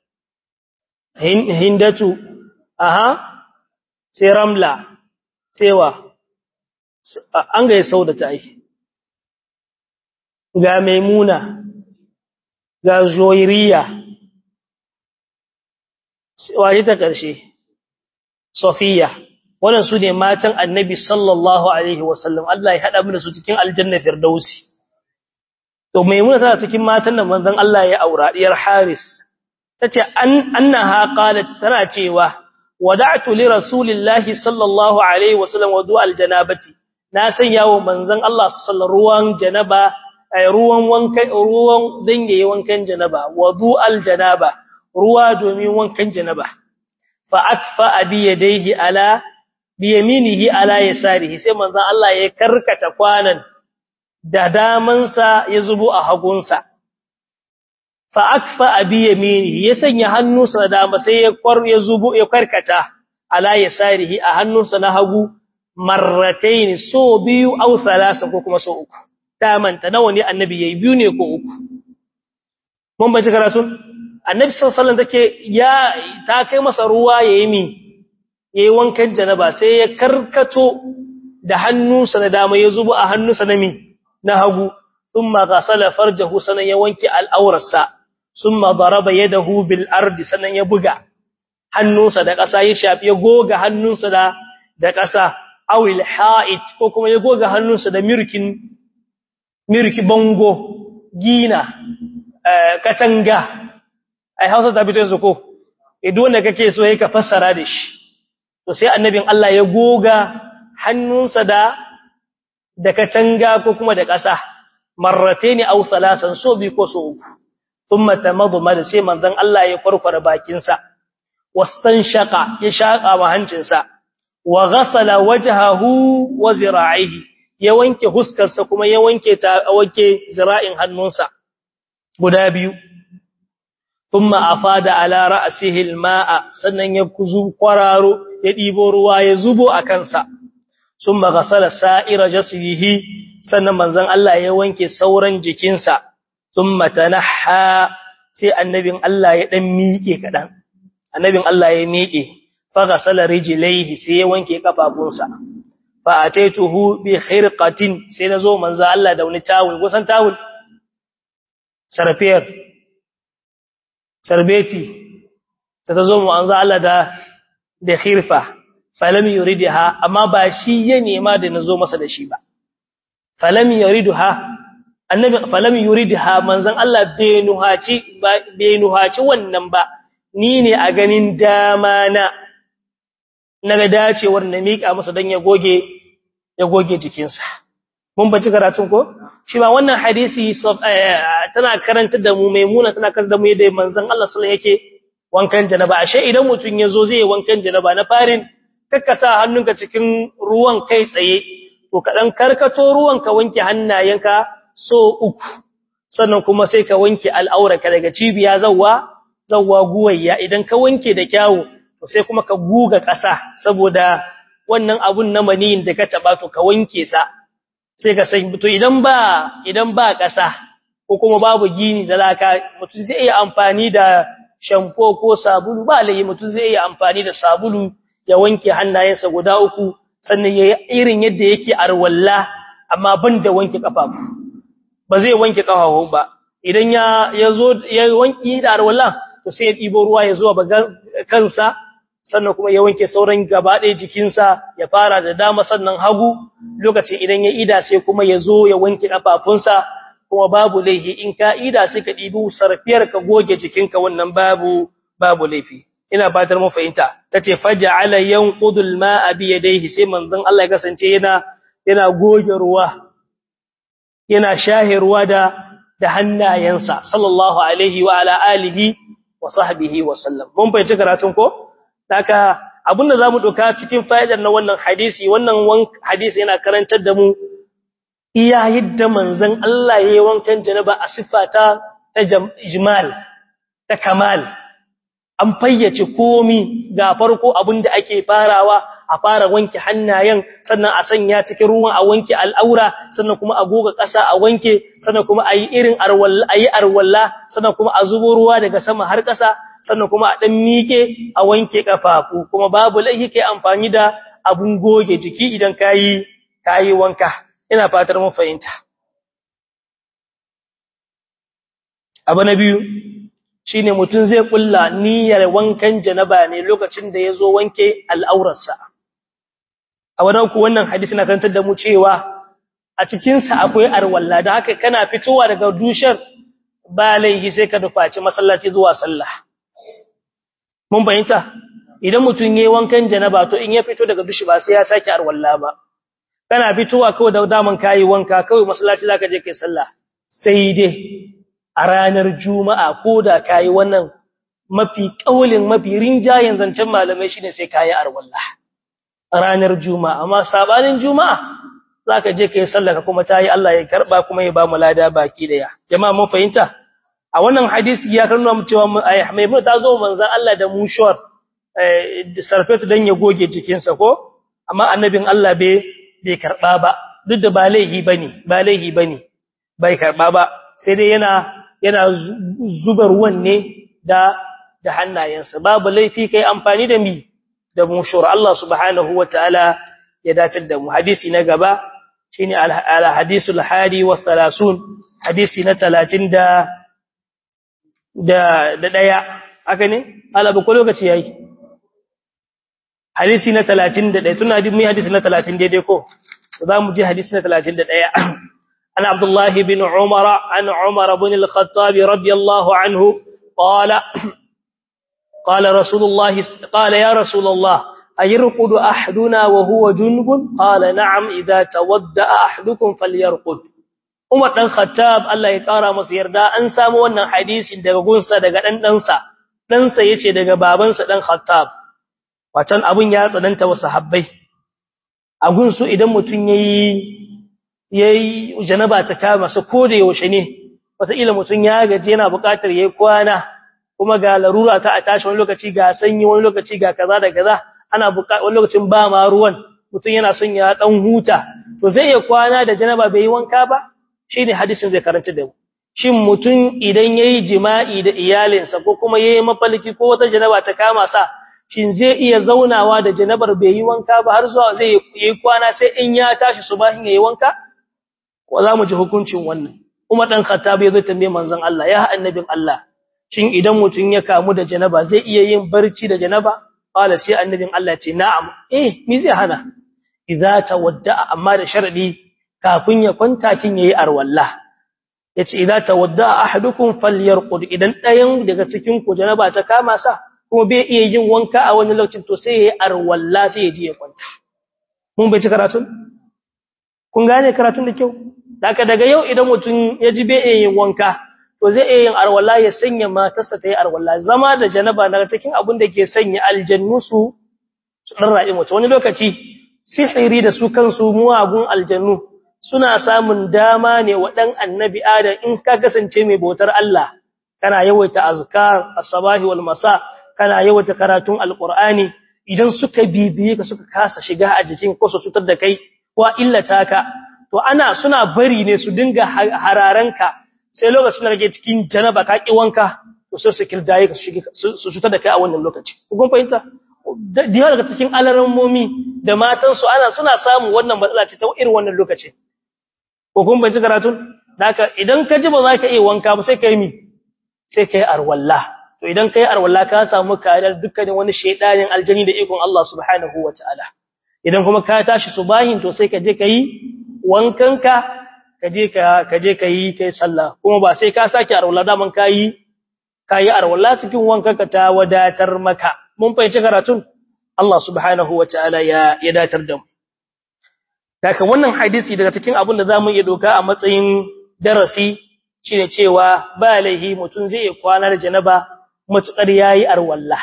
Hindatu aha sai Ramla sewa an ga Sauda ta yi ga Maimuna ga Zoiriya waje ta ƙarshe Sofiya wannan su ne matan Annabi sallallahu alaihi wasallam Allah ya hada mu da su cikin aljanna firdausi to Maimuna tana cikin matan da manzon Allah ya aura diyar Haris tace an annaha qalat tana cewa wada'tu li rasulillahi sallallahu alaihi wasallam wudu aljanabati na sanya wa manzon Allah sallallahu ruwan janaba ay ruwan wankan ruwan dangaye wankan janaba wudu aljanaba ruwa domin wankan janaba fa akfa bi yadayhi ala bi yaminihi ala yasarihi sai manzon Allah ya karkata kwanan da damansa ya zubo a hagunsa fa akfa bi yaminihi ya sanya hannunsa da dama sai ya kwar ya zubo ya karkata ala yasarihi a hannunsa na hagu marratayn so biyu aw thalasa ko kuma so uku damanta nawa ne annabi yayi biyu ne ko uku mun bace karatu annabi sallallahu alaihi wasallam take ya ta kai masa ruwa yayi mi yayi wankan janaba sai ya karkato da hannunsa na dama ya zubo a hannunsa na mi na hagu thumma ghasala farjahu sanan ya wanke al'aurarsa thumma daraba yadahu bil ardi sanan ya buga hannunsa da ƙasa ya shafi ya goga hannunsa da da ƙasa awil ha'it ko kuma ya goga hannunsa da mirkin mirki bango gina katanga ai Hausa ta fito yanzu ko idan wanda kake so yake fassara da shi to sai annabin Allah ya goga hannunsa da da katanga ko kuma da ƙasa marrataini aw salasan so bi ko so uku thumma tamadmada sai manzon Allah ya farfara bakin sa wastanshaqa ya shaka wa hancinsa wa ghasala wajhahu wa zira'ihi ya wanke huskarsa kuma ya wanke ta wanke zira'in hannunsa guda biyu thumma afada ala ra'sihi alma'a sannan ya kuzu kwararo ya dibo ruwa ya zubo a kansa thumma ghasala sa'ira jasdihi sannan manzon Allah ya wanke sauran jikinsa thumma tanaha sai annabin Allah ya dan miƙe kadan annabin Allah ya miƙe fa ghasala rijlaihi sai ya wanke kafafunsa fa ataituhu bi khirqatin sai nazo manzon Allah da wani tawul kusan tawul sarfiyar sarbeti ta zo mu anzo Allah da da khirfa falam yuridha amma ba shi ya nema da nazo masa da shi ba falam yuridha annabi falam yuridha manzon Allah bai nuhaci bai nuhaci wannan ba ni ne a ganin dama na naga dacewar na mika masa dan ya goge ya goge jikinsa mun baci karatun ko shi ba wannan hadisi tana karantar da mu maimuna tana karantar da mu yadda manzon Allah sallallahu yake wankan janaba ashe idan mutun yazo zai wankan janaba na farin kakka sa hannunka cikin ruwan kai tsaye to kadan karkato ruwan ka wanke hannayenka so uku sannan kuma sai ka wanke al'auraka daga cibiya zawwa zawwa guwayya idan ka wanke da kyawu to sai kuma ka guga ƙasa saboda wannan abun na maniyin da ka taba to ka wanke sa sai ka san to idan ba idan ba ƙasa ko kuma babu gini da laka mutum zai iya amfani da shampo ko sabulu ba lai mutum zai iya amfani da sabulu ya wanke hannayensa guda uku sannan yayi irin yadda yake arwalla amma ban da wanke kafafu ba zai wanke kafafu ba idan ya yazo ya wanki da arwalla to sai ya dibo ruwa ya zuwa kansa sannan kuma ya wanke sauran gaba ɗaya jikinsa ya fara da dama sannan hagu lokacin idan ya ida sai kuma ya zo ya wanke ƙafafunsa kuma babu laifi in ka ida sai ka ɗibi sarfiyar ka goge jikinka wannan babu babu laifi ina fatar mun fahimta tace faja'ala yanqudul ma'a bi yadayhi sai manzon Allah ya kasance yana yana goge ruwa yana shahe ruwa da da hannayensa sallallahu alaihi wa ala alihi wa sahbihi wa sallam mun fahimci karatun ko Daka abinda zamu doka cikin fa'idar na wannan hadisi wannan hadisi yana karantar da mu iya yadda manzon Allah yayin wankan janaba a sifata ta ijmal ta kamal an fayyace komi ga farko abinda ake farawa a fara wanke hannayen sannan a sanya cikin ruwan a wanke al'aura sannan kuma a goga ƙasa a wanke sannan kuma ayi irin arwalla ayi arwalla sannan kuma a zubo ruwa daga sama har ƙasa sannan kuma a dan mike a wanke kafafu kuma babu laifi kai amfani da abun goge jiki idan kayi kayi wanka ina fatar mun fahimta abu na biyu shine mutun zai kulla niyyar wankan janaba ne lokacin da yazo wanke al'aurarsa a wannan ku wannan hadisi na karantar da mu cewa a cikin sa akwai arwalla da haka kana fitowa daga dushar ba laifi sai ka dufaci masallaci zuwa sallah mun bayyanta idan mutun yayin wankan janaba to in ya fito daga dushi ba sai ya saki arwalla ba kana fitowa kawai da daman kai wanka kawai masallaci zaka je kai sallah sai dai a ranar juma'a koda kai wannan mafi kaulin mafi rinjayen zancen malamai shine sai kai arwalla ranar juma'a amma sabanin juma'a zaka je kai sallah ka kuma tayi Allah ya karba kuma ya ba mu lada baki daya jama'a mun fahimta a wannan hadisi ya karnuna mu cewa Maimuna ta zo manzon Allah da mushuwar da sarfet dan ya goge jikinsa ko amma annabin Allah bai bai karba ba duk da ba laihi bane ba laihi bane bai karba ba sai dai yana yana zuba ruwan ne da da hannayensa babu laifi kai amfani da mi da mushuwar Allah subhanahu wataala ya dace da mu hadisi na gaba shine al hadisul hadi wa 30 hadisi na 30 da da da daya haka ne alaba ko lokaci yayi hadisi na 31 tuna hadisi mai hadisi na 30 daidai ko za mu ji hadisi na 31 an abdullah ibn umar an umar ibn al-khattab radiyallahu anhu qala qala rasulullah qala ya rasulullah ayirqud ahaduna wa huwa junubun qala na'am idha tawadda ahadukum falyarqud Umar dan Khattab Allah ya kara masa yarda an samu wannan hadisin daga gunsa daga dan dansa dansa yace daga babansa dan Khattab watan abun ya tsananta wa sahabbai a gunsu idan mutum yayi yayi janaba ta kama sa ko da yaushe ne wataƙila mutum ya gaji yana buƙatar yayi kwana kuma ga larura ta a tashi wani lokaci ga sanyi wani lokaci ga kaza da kaza ana buƙatar wani lokacin ba ma ruwan mutum yana son ya dan huta to zai iya kwana da janaba bai yi wanka ba shine hadisin zai karanta da mu shin mutum idan yayi jima'i da iyalinsa ko kuma yayi mafalki ko wata janaba ta kama sa shin zai iya zaunawa da janabar bai yi wanka ba har zuwa zai yi kwana sai in ya tashi subahin yayi wanka ko za mu ji hukuncin wannan Umar dan Khattab ya zo tambaye manzon Allah ya annabin Allah shin idan mutum ya kamu da janaba zai iya yin barci da janaba qala sai annabin Allah ce na'am eh me zai hana idza tawadda amma da sharadi kafin ya kwanta kin yayi arwalla yace idza tawadda ahadukum falyarqud idan dayan daga cikin ku janaba ta kama sa kuma bai iya yin wanka a wani lokacin to sai yayi arwalla sai ya je ya kwanta mun bai ci karatun kun gane karatun da kyau daga daga yau idan mutum ya ji bai iya yin wanka to zai iya yin arwalla ya sanya matarsa ta yi arwalla zama da janaba daga cikin abin da ke sanya aljannu su su dan ra'i mutum wani lokaci sihiri da su kansu muwagun aljannu suna samun dama ne wa dan annabi adam in ka kasance mai bautar Allah kana yawaita azkar as-sabahi wal masa kana yawaita karatun alqur'ani idan suka bibiye ka suka kasa shiga a jikin ko su cutar da kai ko illata ka to ana suna bari ne su dinga hararanka sai lokacin da kake cikin janaba ka ki wanka to sai su kirdaye ka su cutar da kai a wannan lokaci kun fahimta da yawa daga cikin alarammomi da matan su ana suna samu wannan matsala ce ta irin wannan lokaci ko kun bayyana karatun haka idan ka ji ba za ka iya wanka ba sai kai mi sai kai arwalla to idan kai arwalla ka samu kariyar dukkanin wani shedanin aljani da ikon Allah subhanahu wataala idan kuma ka tashi subahin to sai ka je kai wankanka ka je ka ka je kai kai sallah kuma ba sai ka saki arwalla da man kai kai arwalla cikin wankanka ta wadatar maka mun fahimci karatun Allah subhanahu wataala ya ya datar da mu Daga wannan hadisi daga cikin abin da zamu iya doka a matsayin darasi shine cewa ba laihi mutun zai iya kwana da janaba mutukar yayi arwalla.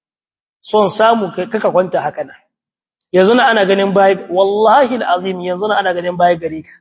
Son samu kai kaka kwanta haka nan. Yanzu na ana ganin bai wallahi alazim yanzu na ana ganin bai gare ka.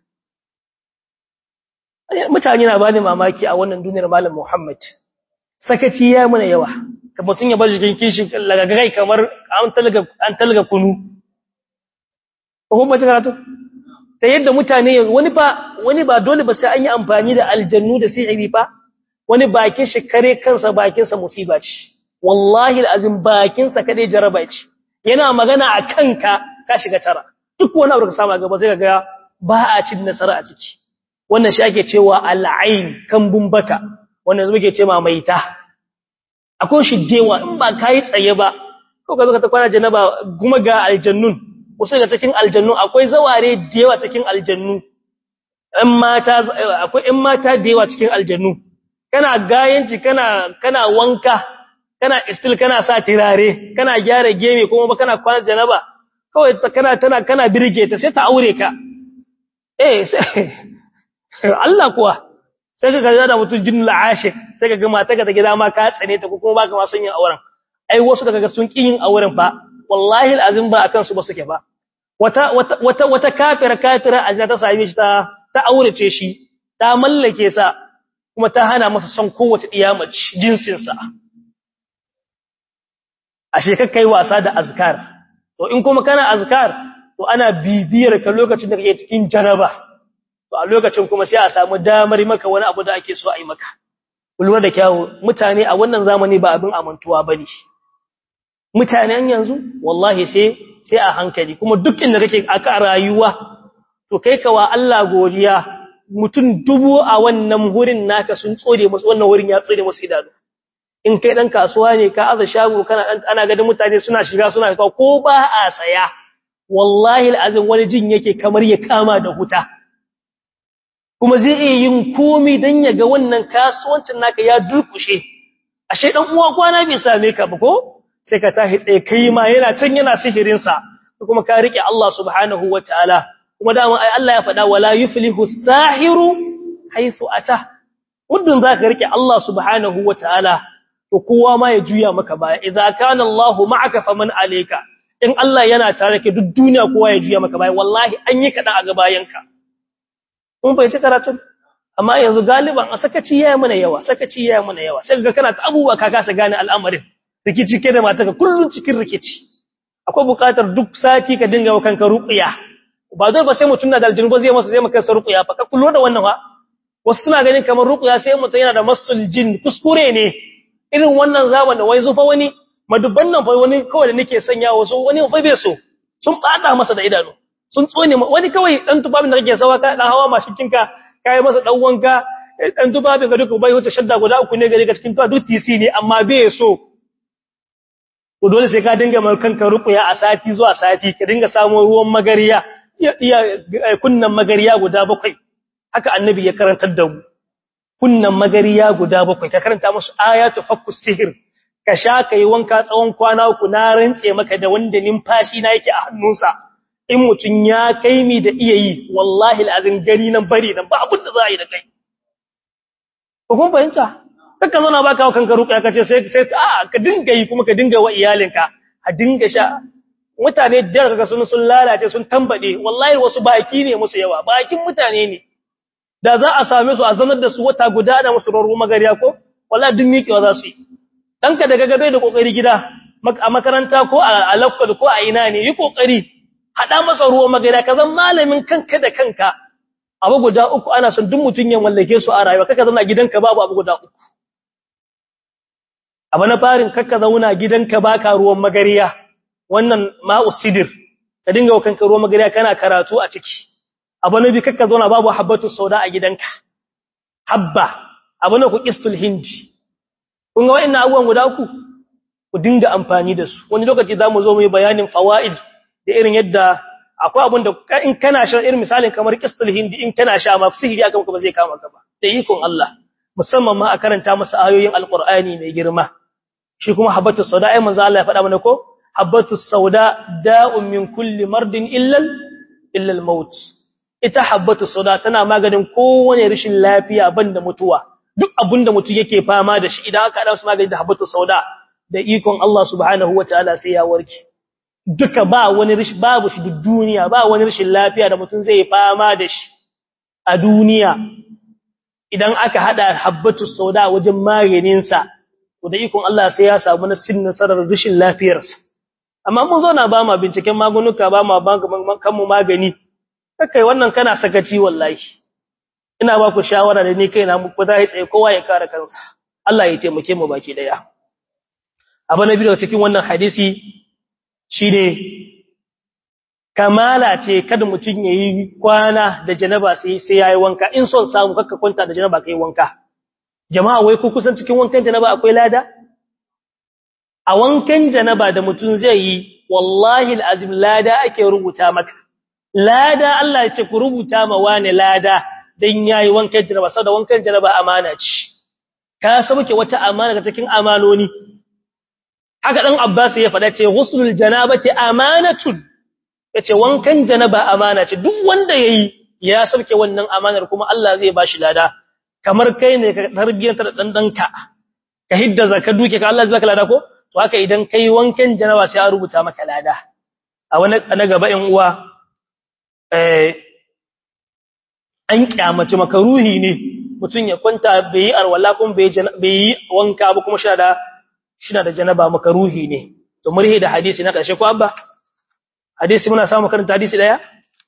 Mutane na bani mamaki a wannan duniyar Malam Muhammad. Sakaci ya mana yawa. Ka mutun ya bar jikin kishi lagagai kamar an talga an talga kunu. ko ba karatu ta yadda mutane wani ba wani ba dole ba sai an yi amfani da aljannu da sihiri fa wani bakin shi kare kansa bakin sa musiba ce wallahi alazim bakin sa kade jaraba ce yana magana a kanka ka shiga tara duk wani abu da ka samu gaba sai ga ba a cin nasara a ciki wannan shi ake cewa al'ain kambun baka wannan zai muke cewa maita akwai shi dewa in ba kai tsaye ba ko ka zo ka ta kwana janaba kuma ga aljannun wasu daga cikin aljannu akwai zaware da yawa cikin aljannu ɗan mata akwai ɗan mata da yawa cikin aljannu kana gayanci kana kana wanka kana istil kana sa tirare kana gyara geme kuma ba kana kwana janaba kawai kana tana kana birge ta sai ta aure ka eh sai Allah kuwa sai ka ga da mutum jin la'ashik sai ka ga mata ka ta gida ma ka tsane ta ko kuma baka ma son yin auren ai wasu daga ga sun ki yin auren fa wallahi alazim ba akan su ba suke ba wata wata wata kafira kafira aja ta same shi ta ta aurace shi ta mallake sa kuma ta hana masa son kowace diyamaci jinsin sa ashe kai wasa da azkar to in kuma kana azkar to ana bibiyar ka lokacin da kake cikin janaba to a lokacin kuma sai a samu damar maka wani abu da ake so a yi maka kulwar da kyawu mutane a wannan zamani ba abin amantuwa bane mutanen yanzu wallahi sai sai a hankali kuma duk inda kake aka rayuwa to kai kawa Allah godiya mutum dubu a wannan hurin naka sun tsore musu wannan wurin ya tsore musu idanu in kai dan kasuwa ne ka aza shago kana dan ana ga mutane suna shiga suna kawo ko ba a saya wallahi alazim wani jin yake kamar ya kama da huta kuma zai iya yin komai dan ya ga wannan kasuwancin naka ya durkushe ashe dan uwa kwana bai same ka ba ko sai ka tashi tsaye kai ma yana can yana sihirin sa kuma ka rike Allah subhanahu wataala kuma da ai Allah ya faɗa wala yuflihu sahiru haythu ata muddin zaka rike Allah subhanahu wataala to kowa ma ya juya maka baya idza kana Allahu ma'aka faman alayka in Allah yana tare ka duk duniya kowa ya juya maka baya wallahi an yi kaɗan a gabayanka kun fahimci karatun amma yanzu galiban a sakaci yayi mana yawa sakaci yayi mana yawa sai ga kana ta abubuwa ka kasa gane al'amarin rikici ke da mataka kullun cikin rikici akwai buƙatar duk sati ka dinga wa kanka ruqiya ba dole ba sai mutun na da aljinu ba zai masa zai maka ruqiya fa ka kullo da wannan fa wasu suna ganin kamar ruqiya sai mutun yana da masul jin kuskure ne irin wannan zaman da wai zufa wani madubban nan fa wani kawai da nake sanya wasu wani fa bai so sun bata masa da idanu sun tsone wani kawai dan tubabin da kake sawa ka dan hawa mashikinka kai masa dan wanka dan tubabin ga duka bai wuce shadda guda uku ne gare ka cikin tuwa duk TC ne amma bai so to dole sai ka dinga mai kanka ruqya a sati zuwa sati ka dinga samu ruwan magariya iya kunnan magariya guda bakwai haka annabi ya karantar da mu kunnan magariya guda bakwai ka karanta musu ayatu fakkus sihir ka sha kai wanka tsawon kwana uku na rantse maka da wanda numfashi na yake a hannunsa in mutun ya kai mi da iya yi wallahi alazin gani nan bari nan ba abin da za a yi da kai ko kun fahimta kaka zo na baka kanka ruƙya kace sai sai a ka dinga yi kuma ka dinga wa iyalinka a dinga sha mutane da kaga sun sun lalace sun tambade wallahi wasu baki ne musu yawa bakin mutane ne da za a same su a zanar da su wata guda da musu roro magariya ko wallahi duk miƙewa za su yi danka daga gabe da kokari gida a makaranta ko a lakwal ko a ina ne yi kokari hada masa ruwa magariya ka zan malamin kanka da kanka abu guda uku ana son duk mutun ya mallake su a rayuwa kaka zauna gidanka babu abu guda uku abu na farin kaka zauna gidanka baka ruwan magariya wannan ma'u sidir ka dinga wa kanka ruwan magariya kana karatu a ciki abu na bi kaka zauna babu habbatu sauda a gidanka habba abu na ku qistul hindi kun ga wa'annan abubuwan guda uku ku dinga amfani da su wani lokaci zamu zo mu yi bayanin fawaid da irin yadda akwai abin da in kana sha irin misalin kamar qistul hindi in kana sha ma sihiri akan ka ba zai kama ka ba da ikon Allah musamman ma a karanta masa ayoyin alqur'ani mai girma shi kuma habatu sauda ai manzo Allah ya faɗa mana ko habatu sauda da'un min kulli mardin illa illa al-maut ita habatu sauda tana maganin kowane rashin lafiya banda mutuwa duk abinda mutum yake fama da shi idan aka hada su magani da habatu sauda da ikon Allah subhanahu wataala sai ya warke duka ba wani rashin babu shi duk duniya ba wani rashin lafiya da mutum zai fama da shi a duniya idan aka hada habatu sauda wajen maganin sa to da ikon Allah sai ya samu nasin nasarar rashin lafiyarsa amma mun zo na ba ma binciken magunuka ba ma kan mu magani kai wannan kana sakaci wallahi ina ba ku shawara da ni kaina muku za tsaye kowa ya kare kansa Allah ya taimake mu baki daya abu na biyu cikin wannan hadisi shine kamala ce kada mutun yayi kwana da janaba sai sai yayi wanka in son samu kakka kwanta da janaba kai wanka jama'a wai ku kusan cikin wankan janaba akwai lada a wankan janaba da mutun zai yi wallahi alazim lada ake rubuta maka lada Allah ya ce ku rubuta ma wani lada dan yayi wankan janaba saboda wankan janaba amana ce ka sauke wata amana daga cikin amanoni haka dan Abbas ya faɗa ce ghuslul janabati amanatun yace wankan janaba amana ce duk wanda yayi ya sauke wannan amanar kuma Allah zai bashi lada kamar kai ne ka tarbiyyanta da dan danka ka hidda zakka duke ka Allah zai baka lada ko to haka idan kai wankan janaba sai a rubuta maka lada a wani na gaba in uwa eh an kyamace makaruhi ne mutun ya kwanta bai yi arwala kuma bai yi wanka ba kuma shi da shi da janaba makaruhi ne to murhi da hadisi na karshe ko abba hadisi muna samu karanta hadisi daya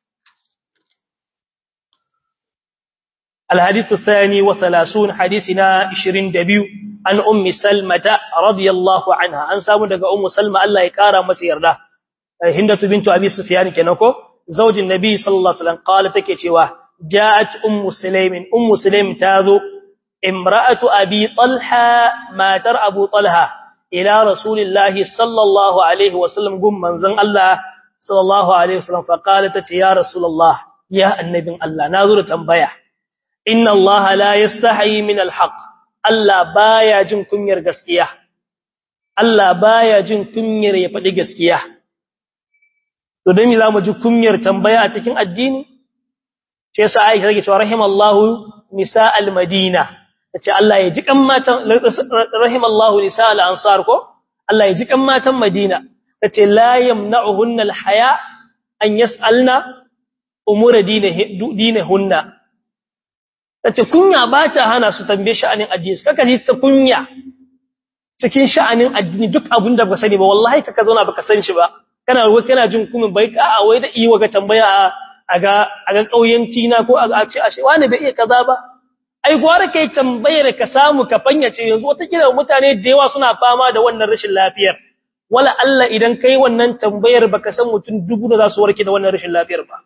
الحديث الثاني وثلاثون حديثنا عشرين دبيو عن أم سلمة رضي الله عنها أن سامو دقى أم سلمة الله يكارا مسير له هندة بنت أبي سفيان كنوكو زوج النبي صلى الله عليه وسلم قالت كتوا جاءت أم سليم أم سليم تاذو امرأة أبي طلحة ما تر أبو طلحة إلى رسول الله صلى الله عليه وسلم قم من زن الله صلى الله عليه وسلم فقالت يا رسول الله يا النبي الله ناظر تنبيه inna Allah la yastahi min alhaq Allah baya jin kunyar gaskiya Allah baya jin kunyar ya faɗi gaskiya to dan me zamu ji kunyar tambaya a cikin addini sai yasa Aisha take cewa rahimallahu nisa almadina tace Allah ya ji kan matan rahimallahu nisa alansar ko Allah ya ji kan matan Madina tace la yamna'uhunna alhaya an yas'alna umura dinahunna tace kunya ba ta hana su tambaye sha'anin addini kaka ji ta kunya cikin sha'anin addini duk abin da baka sani ba wallahi kaka zauna baka san shi ba kana ruwa kana jin kumin bai ka a wai da iya ga tambaya a ga a ga kauyanci na ko a ce ashe wani bai iya kaza ba ai gwara kai tambayar ka samu ka fanyace yanzu wata kila mutane da yawa suna fama da wannan rashin lafiyar wala Allah idan kai wannan tambayar baka san mutum dubu da za su warke da wannan rashin lafiyar ba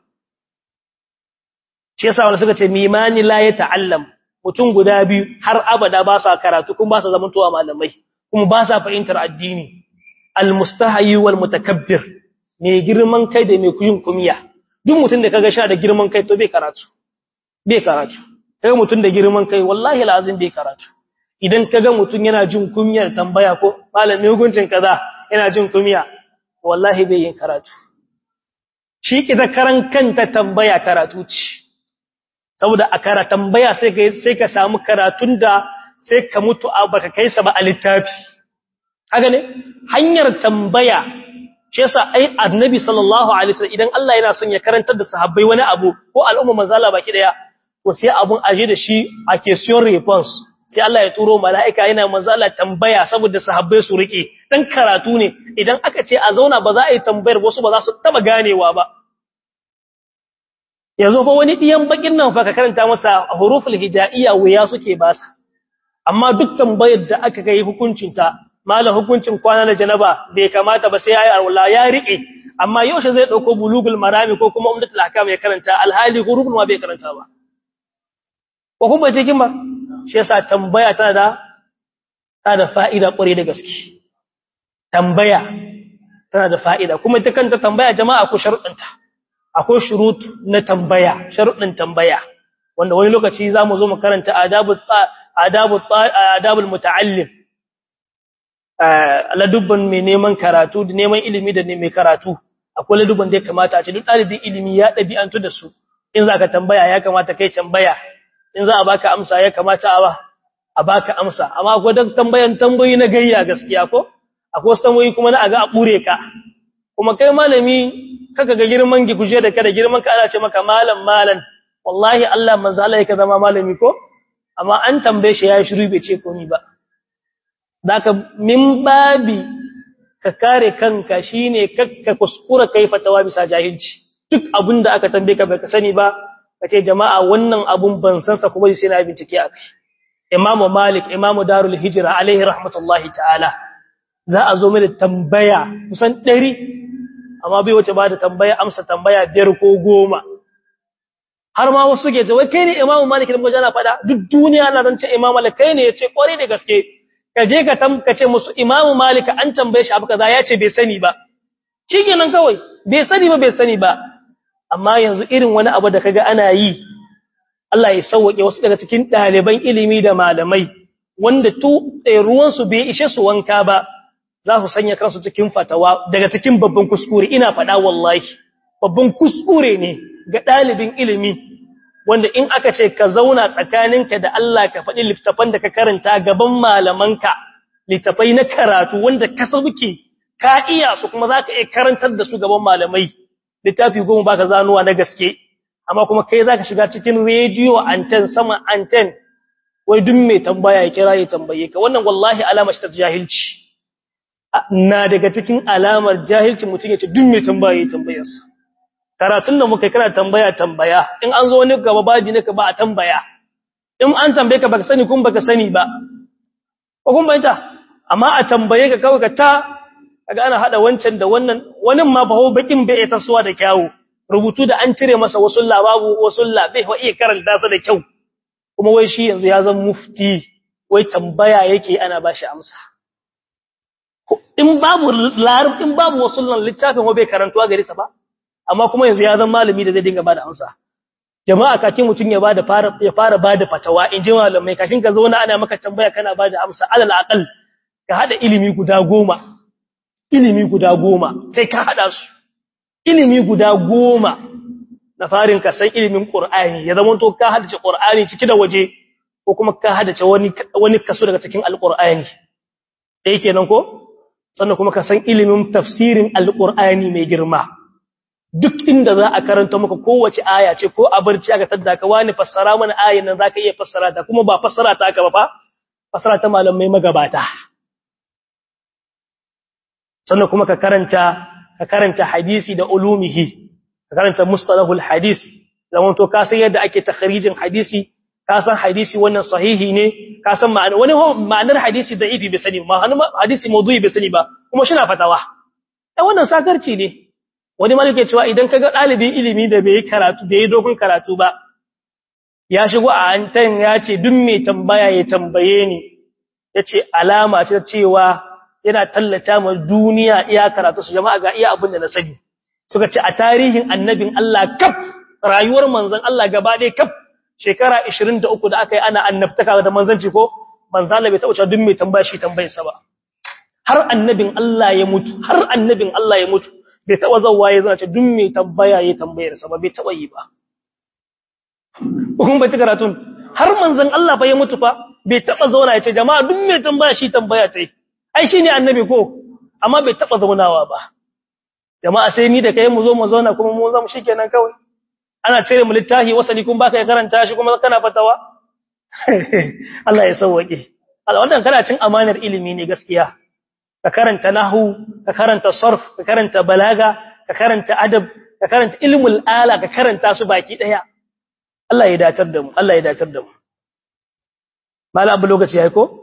shi yasa wanda suka ce mimani la ya ta'allam mutum guda biyu har abada ba sa karatu kuma ba sa zamantowa malamai kuma ba sa fahimtar addini almustahayi wal mutakabbir mai girman kai da mai kuyin kumiya duk mutum da kaga sha da girman kai to bai karatu bai karatu kaga mutum da girman kai wallahi lazim bai karatu idan kaga mutum yana jin kumiyar tambaya ko malami hukuncin kaza yana jin kumiya wallahi bai yin karatu shi kita karan kanta tambaya karatu ce saboda a kara tambaya sai ka sai ka samu karatun da sai ka mutu a baka kai sa ba a littafi haka ne hanyar tambaya shi yasa ai annabi sallallahu alaihi wasallam idan Allah yana son ya karantar da sahabbai wani abu ko al'umma manzala baki daya to sai abun aje da shi a question response sai Allah ya turo mala'ika yana manzala tambaya saboda sahabbai su rike dan karatu ne idan aka ce a zauna ba za a yi tambayar wasu ba za su taba ganewa ba yanzu fa wani diyan bakin nan fa ka karanta masa huruful hijaiya waya suke basa amma duk tambayar da aka kai hukuncin ta malam hukuncin kwana da janaba bai kamata ba sai yayi alwala ya rike amma yaushe zai dauko bulugul marami ko kuma umdatul ahkam ya karanta alhali hurufun ma bai karanta ba ko kuma cikin ba shi yasa tambaya tana da tana da fa'ida kware da gaske tambaya tana da fa'ida kuma ita kanta tambaya jama'a ko sharuɗanta akwai shurut na tambaya sharuɗin tambaya wanda wani lokaci zamu zo mu karanta adabul adabul adabul muta'allim ladubban mai neman karatu da neman ilimi da mai karatu akwai ladubban da ya kamata a ce duk ɗalibin ilimi ya ɗabi'antu da su in za ka tambaya ya kamata kai tambaya in za a baka amsa ya kamata a a baka amsa amma akwai duk tambayan tambayi na gayya gaskiya ko akwai wasu tambayi kuma na a ga a ɓure ka kuma kai malami kaka ga girman giguje da kada girman ka ana ce maka malam malam wallahi Allah manzo Allah yake zama malami ko amma an tambaye shi yayi shiru bai ce komai ba daka min babi ka kare kanka shine kakka kuskura kai fatawa bisa jahilci duk abinda aka tambaye ka baka sani ba kace jama'a wannan abun ban san sa kuma sai na bincike akai Imam Malik Imam Darul Hijra alaihi rahmatullahi ta'ala za a zo mai tambaya kusan 100 amma bai wace ba da tambaya amsa tambaya biyar ko goma har ma wasu ke ce wai kai ne Imam Malik da mujana fada duk duniya na zance Imam Malik kai ne yace kware da gaske ka je ka tamkace musu Imam Malik an tambaye shi abu kaza yace bai sani ba nan kawai bai sani ba bai sani ba amma yanzu irin wani abu da kaga ana yi Allah ya sauke wasu daga cikin ɗaliban ilimi da malamai wanda tu ruwan su bai ishe su wanka ba za su sanya kansu cikin fatawa daga cikin babban kuskure ina faɗa wallahi babban kuskure ne ga ɗalibin ilimi wanda in aka ce ka zauna tsakaninka da Allah ka faɗi littafan da ka karanta gaban malamanka littafai na karatu wanda ka sauke ka iya su kuma za ka iya karantar da su gaban malamai littafi goma baka zanuwa na gaske amma kuma kai za ka shiga cikin rediyo anten sama anten wai duk mai tambaya ya kira ya tambaye ka wannan wallahi alama shi ta jahilci na daga cikin alamar jahilci mutum ya ce duk mai tambaya ya tambayarsa karatun da muka kana tambaya tambaya in an zo wani gaba babi ne ka ba a tambaya in an tambaye ka baka sani kun baka sani ba ko kun bayyana amma a tambaye ka kawai ka ta kaga ana hada wancan da wannan wani ma ba ho bakin bai ta suwa da kyawu rubutu da an cire masa wasu lababu wasu bai wa iya karanta sa da kyau kuma wai shi yanzu ya zama mufti wai tambaya yake ana bashi amsa in babu larab in babu wasu littafin wa bai karantuwa gare sa ba amma kuma yanzu ya zama malami da zai dinga bada amsa jama'a kakin mutun ya bada fara ya fara bada fatawa in ji malamai kafin ka zauna ana maka tambaya kana bada amsa alal aqal ka hada ilimi guda goma ilimi guda goma sai ka hada su ilimi guda goma na farin ka san ilimin qur'ani ya zama to ka hadace qur'ani ciki da waje ko kuma ka hadace wani wani kaso daga cikin alqur'ani dai kenan ko sannan kuma ka san ilimin tafsirin alqur'ani mai girma duk inda za a karanta maka kowace aya ce ko a barci aka tadda ka wani fassara mana ayin nan zaka iya fassara ta kuma ba fassara ta aka ba fa fassara ta malamai magabata sannan kuma ka karanta ka karanta hadisi da ulumihi ka karanta mustalahul hadis zaman to ka san yadda ake takhrijin hadisi ka san hadisi wannan sahihi ne ka san ma'ana wani ma'anar hadisi da'ifi bai sani ba hadisi mawdu'i bai sani ba kuma shi na fatawa eh wannan sakarci ne wani malike cewa idan kaga dalibin ilimi da bai karatu bai dogon karatu ba ya shigo a antan ya ce duk mai tambaya ya tambaye ni yace alama ce cewa yana tallata ma duniya iya karatu su jama'a ga iya abin da na sani suka ce a tarihin annabin Allah kaf rayuwar manzon Allah gaba ɗaya kaf shekara 23 da aka yi ana annabtaka da manzanci ko manzon Allah bai taɓa cewa duk mai tambaya shi tambayarsa ba har annabin Allah ya mutu har annabin Allah ya mutu bai taɓa zawwa ya zana ce duk mai tambaya ya tambayarsa ba bai taɓa yi ba kun bai ci karatun har manzon Allah fa ya mutu fa bai taɓa zauna ya ce jama'a duk mai tambaya shi tambaya ta yi ai shine annabi ko amma bai taba zaunawa ba jama'a sai ni da kai mu zo mu zauna kuma mu zamu shikenan kawai ana cire mu littafi wasali kun baka ya karanta shi kuma kana fatawa Allah ya sauwake Allah wannan kana cin amanar ilimi ne gaskiya ka karanta nahwu ka karanta sarf ka karanta balaga ka karanta adab ka karanta ilmul ala ka karanta su baki daya Allah ya datar da mu Allah ya datar da mu mala abu lokaci yayi ko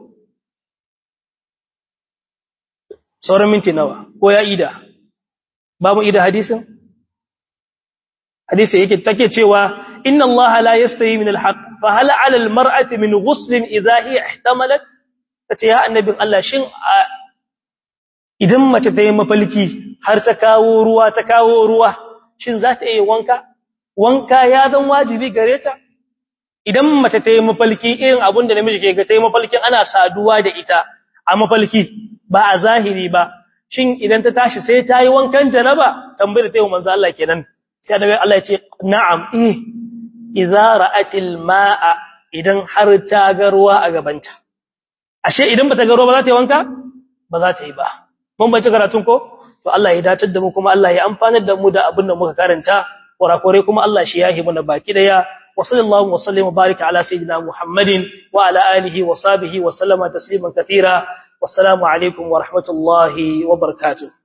sauran minti nawa ko ya ida ba mu ida hadisin hadisi yake take cewa inna allaha la yastahi min alhaq fa hal ala almar'ati min ghusl idha hiya ihtamalat tace ya annabin Allah shin idan mace ta yi mafalki har ta kawo ruwa ta kawo ruwa shin za ta yi wanka wanka ya zan wajibi gare ta idan mace ta yi mafalki irin abin da namiji ke ga ta yi mafalkin ana saduwa da ita a mafalki ba a zahiri ba shin idan ta tashi sai ta yi wankan janaba tambayar ta yi manzo Allah kenan sai annabi Allah ya ce na'am eh idza ra'atil ma'a idan har ta ga ruwa a gabanta ashe idan bata ga ruwa ba za ta yi wanka ba za ta yi ba mun bace karatun ko to Allah ya datar da mu kuma Allah ya amfanar da mu da abin da muka karanta kurakure kuma Allah shi yahi mu na baki daya وصلى الله وسلم وبارك على سيدنا محمد وعلى آله وصحبه وسلم تسليما كثيرا والسلام عليكم ورحمة الله وبركاته